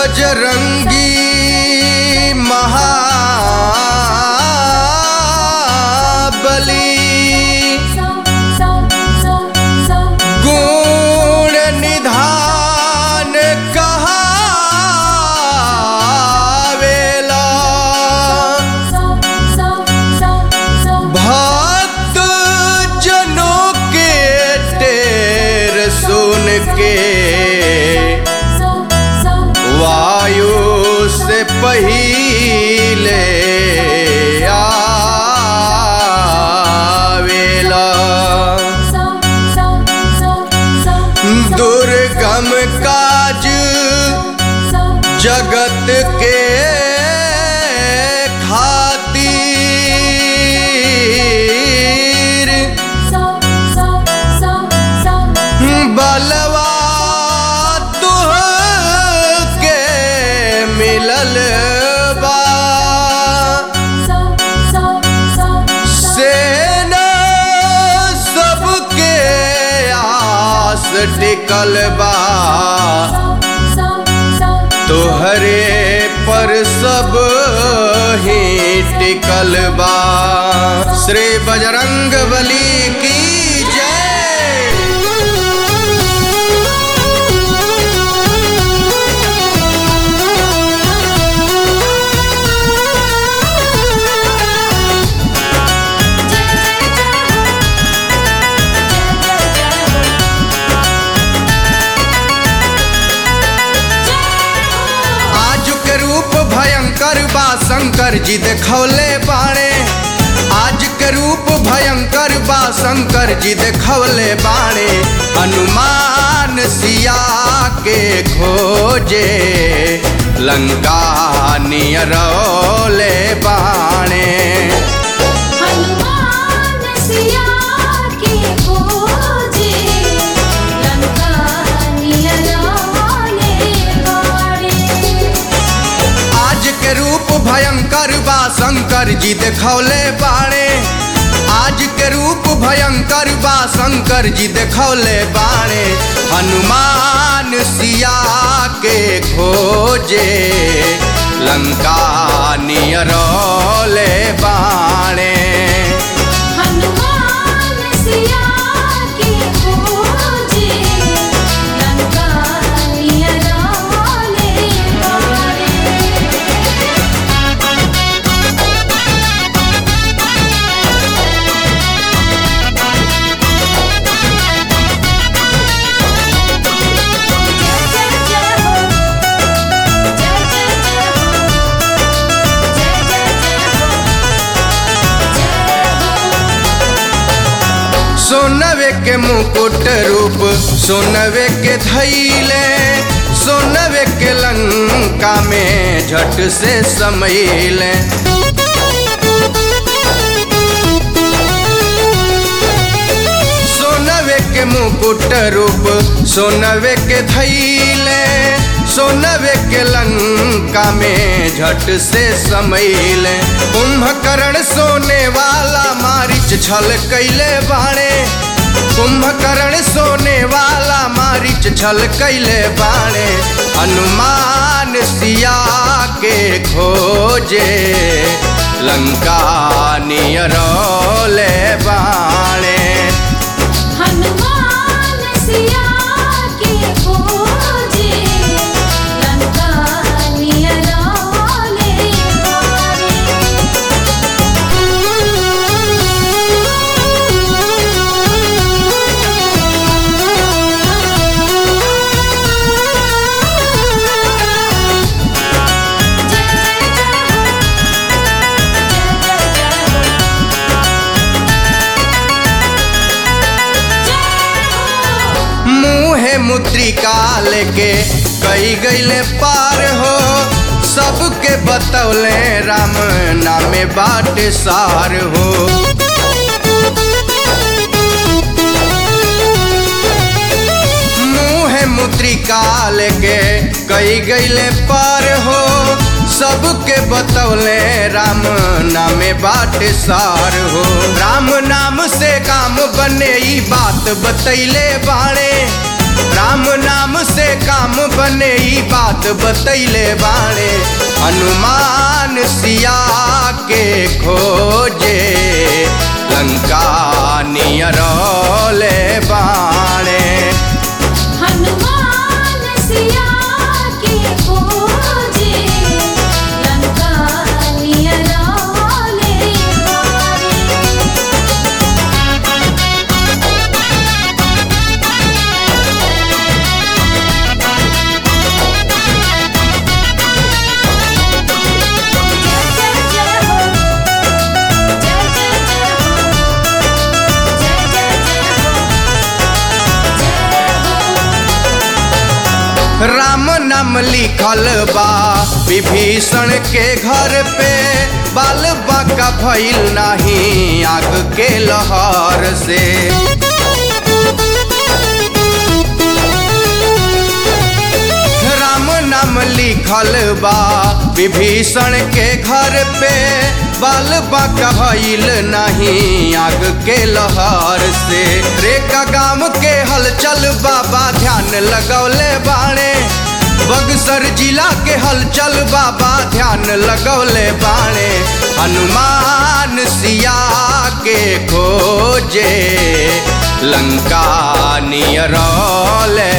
बजरंगी महाबली गुण निधान कहावेला भक्त जनों के टेर सुन के वायु से पहिले आवेला दुर्गम काज जगत के खातिर बलवा तुह के मिलल बा सेना सबके आस टिकल बा तोहरे पर सब ही टिकल बा श्री बजरंग बली की जय आज के रूप भयंकर बा शंकर जी देखौले बाणे आज के रूप भयंकर बा शंकर जी देखौले बाणे हनुमान सिया के खोजे लंका नियरौले बाणे हनुमान सिया के खोजे लंका नियराले बाड़े आज के रूप भयंकर बा शंकर जी देखौले बाणे आज के रूप भयंकर बा शंकर जी देखौले बाणे हनुमान सिया के खोजे लंका नियरौले बाणे हनुमान सिया के खोजे लंका नियराले बाड़े सोनवे के मुकुट रूप सोनवे के धैले सोनवे के लंका में झट से समैले सोनवे के मुकुट रूप सोनवे के धैले सोनवे के लंका में झट से समैले कुंभकर्ण सोने वाला मारिच छल कैले बाणे कुंभकर्ण सोने वाला मारिच छल कैले बाणे हनुमान सिया के खोजे लंका नियरौले बाणे हनुमान सिया के खोजे लंका नियराले मुहे मुद्रिका लेके कई गईले पार हो सबके बतौले राम नामे बाट सार हो मुहे मुद्रिका लेके कई गईले पार हो सबके बतौले राम नामे बाट सार हो राम नाम से काम बने ई बात बतैले बाणे राम नाम से काम बने ई बात बतैले बाणे हनुमान सिया के खोजे लंका नियरौले बाणे हनुमान सिया के खोजे लंका नियरौले बारे जय जय जय हो जय जय जय हो जय जय जय हो जय हो राम नाम लिखल बा विभीषण के घर पे बाल बाका भइल नाही आग के लहर से राम नाम लिखल बा विभीषण के घर पे बाल बाका भइल नहीं आग के लहर से रेका गांव के हलचल बाबा ध्यान लगौले बाणे बक्सर जिला के हलचल बाबा ध्यान लगौले बाणे हनुमान सिया के खोजे लंका नियरौले